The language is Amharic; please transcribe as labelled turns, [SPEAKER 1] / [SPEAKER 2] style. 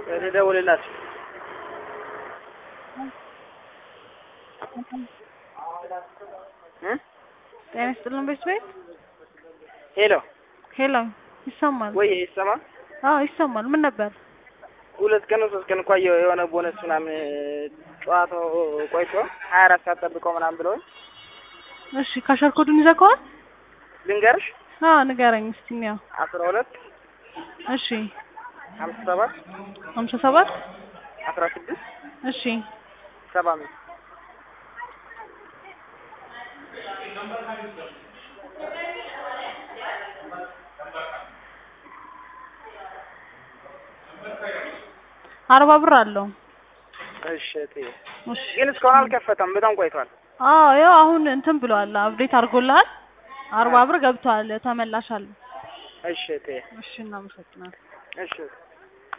[SPEAKER 1] ልደውልላችሁ። እ
[SPEAKER 2] ጤና ይስጥልን ቤት ቤት
[SPEAKER 1] ሄሎ
[SPEAKER 2] ሄሎ ይሰማል
[SPEAKER 1] ወይ ይሰማ
[SPEAKER 2] አዎ ይሰማል ምን ነበር
[SPEAKER 1] ሁለት ቀን ሶስት ቀን እኮ አየሁ የሆነ ቦነስ ምናምን ጨዋታው ቆይቶ ሀያ አራት ሰዓት ጠብቀው ምናምን ብለውኝ
[SPEAKER 2] እሺ ካሸር ኮዱን ይዘከዋል
[SPEAKER 1] ልንገርሽ
[SPEAKER 2] አዎ ንገረኝ እስቲ እንየው
[SPEAKER 1] አስራ ሁለት
[SPEAKER 2] እሺ
[SPEAKER 1] ሀምሳ ሰባት
[SPEAKER 2] ሀምሳ ሰባት
[SPEAKER 1] አስራ ስድስት
[SPEAKER 2] እሺ
[SPEAKER 1] ሰባ አምስት
[SPEAKER 2] አርባ ብር አለው
[SPEAKER 1] እሺ እቴ
[SPEAKER 2] እሺ
[SPEAKER 1] ግን እስካሁን አልከፈተም በጣም ቆይቷል
[SPEAKER 2] አዎ ያው አሁን እንትን ብለዋል አፕዴት አድርጎልሃል አርባ ብር ገብቷል ተመላሽ አለ
[SPEAKER 1] እሺ እቴ
[SPEAKER 2] እሺ እናመሰግናለን
[SPEAKER 1] እሺ